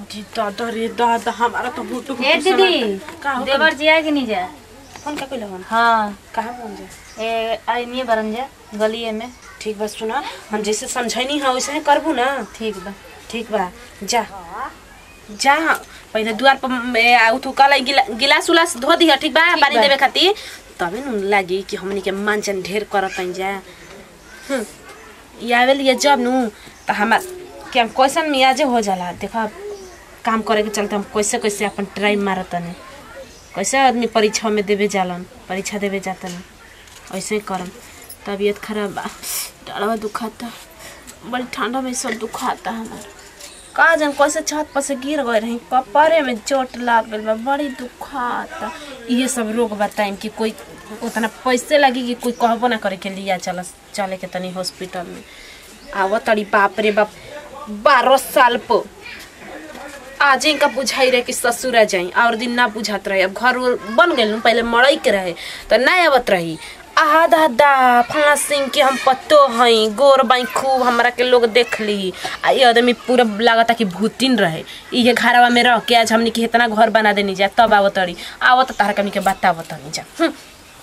जी दादा रे दादा हमारा तो भूतू ए दीदी का हो देवर जी आए कि नहीं जा फोन का कइला हम हाँ कहां फोन जा ए आई नहीं बरन जा गलिए में ठीक बा सुना हम जैसे समझैनी है वैसे ही करबू ना ठीक बा ठीक बा जा जा पहले द्वार पर ए, आ, उठू कल गिला, गिलास उलास धो दिह ठीक बा पानी बा। देवे खातिर तबे न लागी कि हमनी के मानचन ढेर करत हई जा हम्म, ई आवे लिए जब नु त हमार कि हम कैसन मियाजे हो जाला देखा काम करे के चलते हम कैसे कैसे अपन ट्राई मारत ने कैसे आदमी परीक्षा में देवे जालन परीक्षा देवे जातन ऐसे ही करम तबीयत खराब बा डाढ़वा दुखाता बड़ी ठंडा में सब दुखाता हमार का जन कैसे छत पर से गिर गए रही कपड़े में चोट लाग गइल बा बड़ी दुखाता ये सब रोग बताइम कि कोई उतना पैसे लगी कि कोई कहबो ना करे के लिया चल चले के तनी हॉस्पिटल में आव तड़ी बाप रे बाप बारह साल पर आज इनका बुझाई रहे कि ससुर जाई और दिन ना बुझात रहे अब घर उर बन गइल नु, पहले मड़ई के रहे तो ना आवत रही आहा दादा फला सिंह के हम पत्तो हई गोर बाई खूब हमरा के लोग देख ली आ ये आदमी पूरा लागता कि भूतिन रहे इहे घरवा में रह के आज हमनी के इतना घर बना देनी जा तब आवत रही आवत तारा कनी के बतावत नहीं जा हम्म।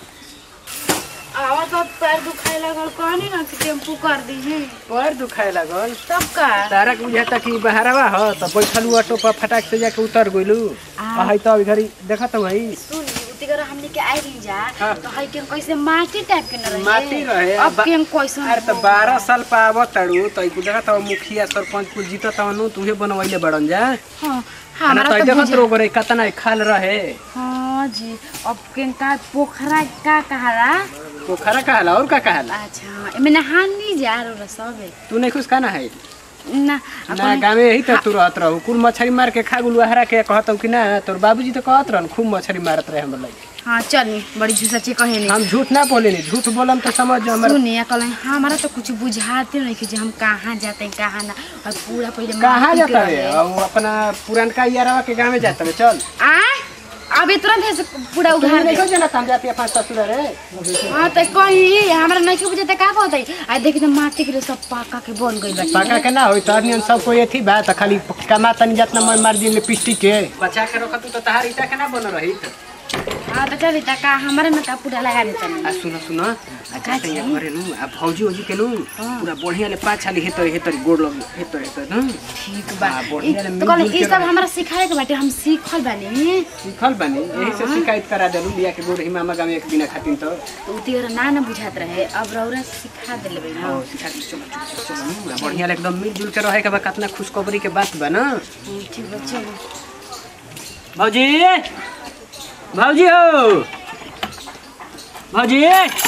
आवाज अब पैर दुखाए लगल कहनी ना कि टेम्पू कर दीजिए पैर दुखाए लागल तब का तारा के बुझाता कि बहरवा ह त बैठलू ऑटो पर फटाक से जाके उतर गइलू आ है त अभी घरी देखत हई सुन उती कर हमनी के आई रही जा हाँ। तो हई के कैसे माटी टाइप के न रहे माटी रहे, अब बा- के कैसे अरे त बारह साल पाव तड़ू त इकु देखत हव मुखिया सरपंच कुल जीतत हनु तुहे बनवैले बड़न जा हां ना हमारा त तो देखत बुझा- रो गरे कतना खाल रहे हाँ जी अब के का पोखरा का कहाला पोखरा कहला और का कहला अच्छा एमे नहान नहीं जा रहा सब तू नहीं खुश खाना है ना ना गाँव यही त तू रहत रहू कुल मछली मार के खा गुलू हरा के कहत कि ना तोर बाबूजी तो कहत रहन खूब मछली मारत रहे हमर लगे हाँ चल बड़ी झूठी कहे नहीं हम झूठ ना बोले नहीं झूठ बोलम तो समझ जो हमर सुनिए कल हमारा तो कुछ बुझाते नहीं कि जे हम कहाँ जाते हैं कहाँ ना और पूरा पहले कहाँ माटी के जाता है रहे। और अपना पुरानका यारवा के गाँव में जाता है चल आ अभी तुरंत ऐसे पूरा तू उघार नहीं दे को जना काम जाती अपना ससुर रे हाँ तो कही हमरा नहीं के बुझाते का होता आ देखी तो माटी के सब पाका के बन गई बाटे पाका के ना होई तो नियन सब कोई एथी बा त खाली कमा तनी जितना मन मार दी लिपस्टिक के बचा के रखत तो तहार ईटा के ना बन रही हाँ तो चली त का हमारे में का पूरा लगा देता आ सुन सुन आ जाते यहाँ करे नु आ भौजी ओजी के नु पूरा बढ़िया ले पाछा ले हेतर हेतर गोड़ लग हेतर हेतर नु ठीक बा हाँ, ई- बढ़िया ले तो कहले मिल-जुल ई के सब रहे। हमरा सिखाए के बाटे हम सीखल बानी सीखल बनी यही से शिकायत करा देलू बिया के गोड़ हिमा मगा में एक दिन खातिर तो तो उती और ना ना बुझात रहे अब रौरा सिखा देले बे हाँ, सिखा दी, चलो, चलो, चलो, चलो, नु, बढ़िया ले एकदम मिलजुल के रहे के बा कितना खुशखबरी के बात बा ना ठीक बा चलो भौजी भौजी हो भौजी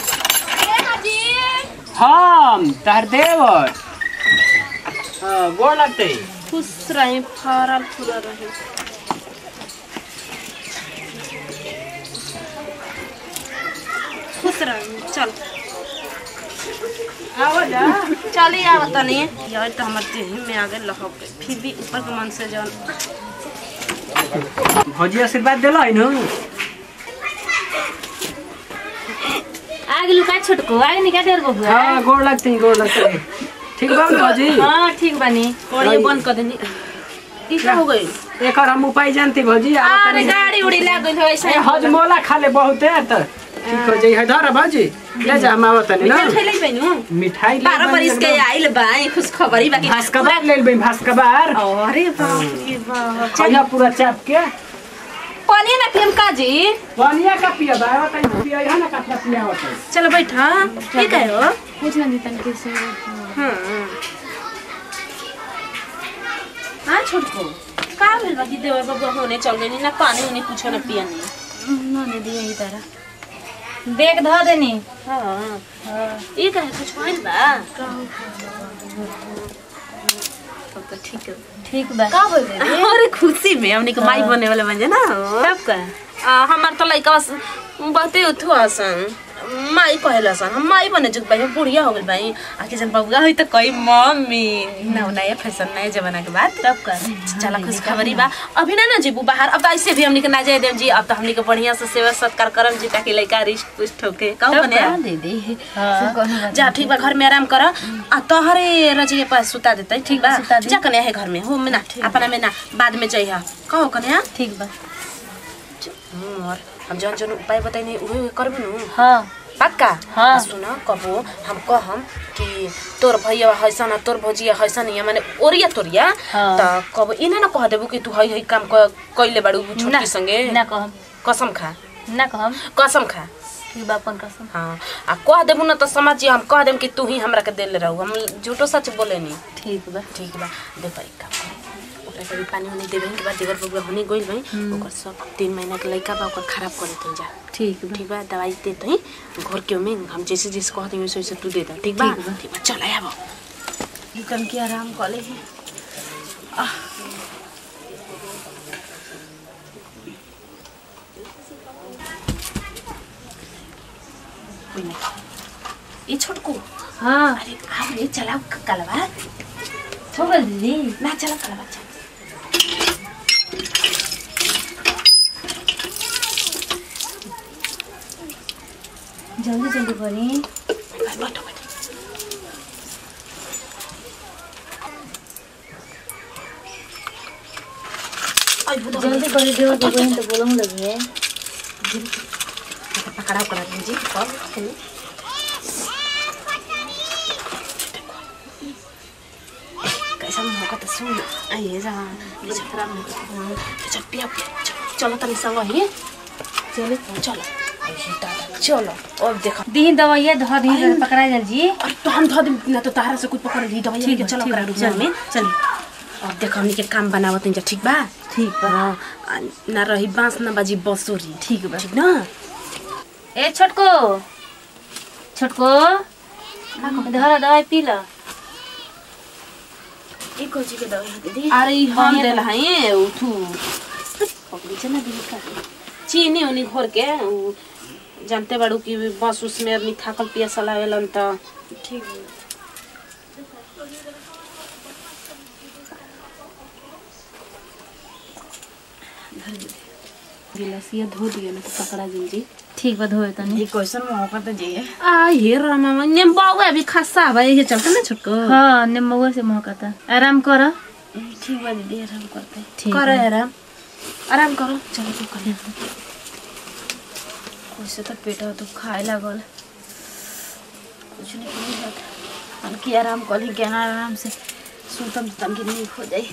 हम तार देवर हाँ गोड़ लगते खुश रही फरल फूल रही खुश रही चल आवा जा चली आव तनी यार तो हमर देह में आ गए लहक गए फिर भी ऊपर के मन से जौन भौजी आशीर्वाद दिला है नु आगे लुका छोटको आगे निका डेर बबुआ हाँ गोड़ लगते गोड़ लगते ठीक बा ना भौजी हाँ ठीक बानी कोड़िए बंद कर देनी ई का हो गई एक और हम उपाय जानती भौजी आवा अरे तनी। गाड़ी उड़ी लाग गई है ऐसा ए, हजमोला खा ले बहुत है तो ठीक हो जाई है धर भौजी ले जा हम आवत नहीं ना खेले पैनु मिठाई ले बारह बनी बरिस के एकदम। आइल बा ई खुश खबरी बाकी भास्कबार ले लेबै भास्कबार अरे बाप रे बाप खइया पूरा चाप के पानी ना पियम काजी पानिया का पिया बा आवत है पिया है ना कतना पिया आवत है चलो बैठा ठीक है हो कुछ ना तन के से हाँ हाँ छोटको का भेल बाकी देवर बाबू होने चल गई ना पानी उन्हें कुछ ना पिया नहीं ना ने दिए ही तरह देख धो देनी हाँ ये कहे कुछ होइल बा तब तो ठीक है ठीक बा का बोल रहे अरे खुशी में हमने के माई बने वाले बन ना तब का आ, हमार तो लड़का बहुते उठो आसन माई कहेला सन हम माई बने जुग भाई हम बुढ़िया हो गइल भाई आके जन बबुआ होई त कई मम्मी नौ नया फैशन नया जमाना के बाद तब कर चला खुश खबरी बा अभी ना ना जीबू बाहर अब तो ऐसे भी हमनी के ना जाए देव जी अब तो हमनी के बढ़िया से सेवा सत्कार करम जी ताकि लइका रिश्त पुष्ट होके कहू तब बने का? दे दे हाँ। कोनो बात जा ठीक बा घर में आराम कर आ तोहरे रजी के पास सुता देते ठीक बा सुता दी। जा कने है घर में हो में ना अपना में ना बाद में जइहा कहो कने ठीक बा और हम जौन जौन उपाय बताइने उहे उहे करबे नु हाँ पक्का हाँ। आ सुन कबो हम कहम कि तोर भैया हैसन तोर भौजिया हैसन या माने ओरिया तोरिया हाँ। त कबो इना न कह देबू कि तू हई हई काम क कइले बाड़ू ना छोटकी संगे ना कहम कसम खा ना कहम कसम खा ठीक बा अपन कसम हाँ आ कह देबू न त समझ हम कह देम कि तू ही हमरा के देले रहू हम झूठो सच बोले नी ठीक बा ठीक बा देखो एक काम करे ओकरा के भी पानी उनी देबे के बाद देवर बबुआ होने गइल भाई ओकर सब तीन महीना के लइका बा ओकर खराब करे तई जा ठीक बा ठीक बा दवाई दे तई घर के में हम जैसे जैसे कहते हैं वैसे वैसे तू दे दा ठीक बा ठीक बा। ठीक बा चल आया कन के आराम कर ले कोई नहीं ये छोटको हाँ अरे आओ रे चलाओ कलवा छोड़ दीदी ना चला कलवा चल जल्दी जल्दी करी बैठो बैठो आई बुदा जल्दी करी देवर को बहन तो बोलूँ लगी है पकड़ाओ करा जी कब कैसा मौका त सुन आइए जा ये छतरा में चल पिया पिया चल चलो तनी संग ही चलो चलो आई दादा चलो अब देखो दी दवाइया धो दी पकड़ा जल जी और तो हम धो दे ना तो तारा से कुछ पकड़ ली दवाई ठीक के बा, चलो ठीक करा बा, रूम चल। में चल अब देखो हमनी के काम बनावत हैं जा ठीक बा ठीक बा हाँ आ, ना रही बांस ना बाजी बसुरी ठीक बा ठीक ना ए छोटको छोटको धरा दवाई पी ला ई कोची के दवाई दीदी अरे ई हम बढ़िया देला है उठू पकड़ी चला दिली का चीनी उनी घोर के उ, जानते बाड़ू कि बस उसमें आदमी थाकल पियासल आवेलन त ठीक है गिलासिया धो दिया ना तो पकड़ा जी ठीक बा धोए तनी ई क्वेश्चन मौका तो जी आ हे रामा ने बाबू अभी खस्सा हवा ये चलते ना छोटको हाँ निम्बुआ से महकता आराम कर ठीक बा दीदी आराम करते ठीक करो बा। आराम आराम करो चलो तू कर कैसे तो पेट तो खाए लागल कुछ नहीं करी बात हम की आराम कर ली ज्ञान आराम से सुतम तम की नहीं हो जाए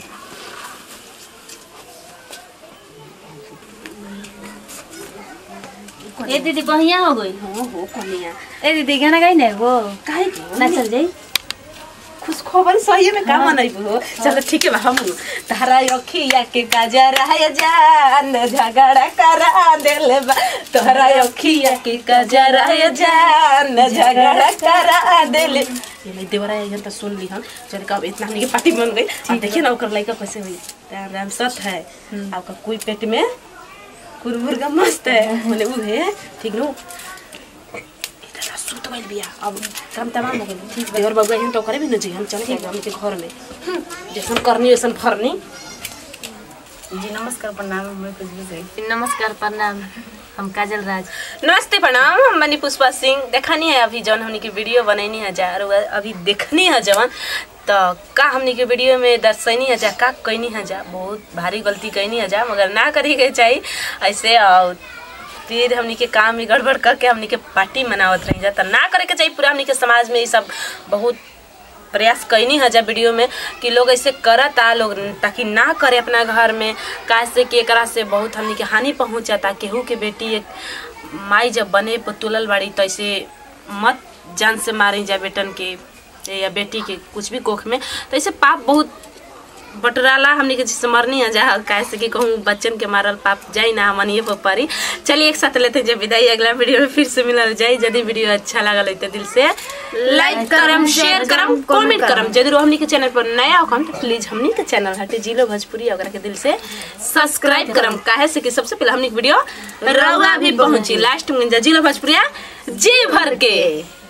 ए दीदी बढ़िया हो गई हो हो कनिया ए दीदी गाना गाई ना वो काहे के ना चल जाई खुश खबर सही में काम नहीं हो चलो ठीक है बा हम तारा अखिया के गजरा है जान झगड़ा करा देले बा तोहरा अखिया के गजरा है जान झगड़ा करा देले ये मैं देवरा ये तो सुन ली हम चल कब इतना हमनी के पार्टी बन गई अब देखिए ना ओकर लइका कैसे हुई राम राम सत है आपका कोई पेट में कुरमुर्गा मस्त है बोले उ है ठीक नो इधर सुत गइल बिया अब काम तमाम हो गइल ठीक बा और बबुआ हम तो करे भी न जी हम चले जाएंगे हमके घर में हम्म, जैसन करनी वैसन फरनी जी नमस्कार प्रणाम मैं कुछ भी सही नमस्कार प्रणाम हम काजल राज नमस्ते प्रणाम हम बनी पुष्पा सिंह देखनी है अभी जौन हमनी के वीडियो बनैनी है जा और अभी देखनी है जवन तो का हमनी के वीडियो में दर्शनी है जा का कैनी है जा बहुत भारी गलती कैनी है जा मगर ना करी के चाहिए ऐसे और फिर हमनी के काम भी गड़बड़ करके हमनी के पार्टी मनावत रही जा तो ना करे के चाहिए पूरा हमनी के समाज में ये सब बहुत प्रयास कैनी है जब वीडियो में कि लोग ऐसे करता लोग ताकि ना करे अपना घर में कैसे कि एकरा से बहुत हमनी के हानि पहुँचता केहू के बेटी एक माई जब बने पर तुलल बाड़ी तो ऐसे मत जान से मारी जा बेटन के या बेटी के कुछ भी कोख में तो ऐसे पाप बहुत बटराला हमनी के जिससे मरनी है जा काहे से कि कहूँ बच्चन के मारल पाप जाई ना हमन ये पर परी चलिए एक साथ लेते हैं जब विदाई अगला वीडियो में फिर से मिलल जाई यदि वीडियो अच्छा लागल है तो दिल से लाइक करम शेयर करम कमेंट करम यदि रो हमनी के चैनल पर नया हो तो प्लीज हमनी के चैनल हटे जिलो भोजपुरी ओकरा के दिल से सब्सक्राइब करम काहे से कि सबसे पहले हमनी के वीडियो रउआ भी पहुंची लास्ट में जिलो भोजपुरिया जी भर के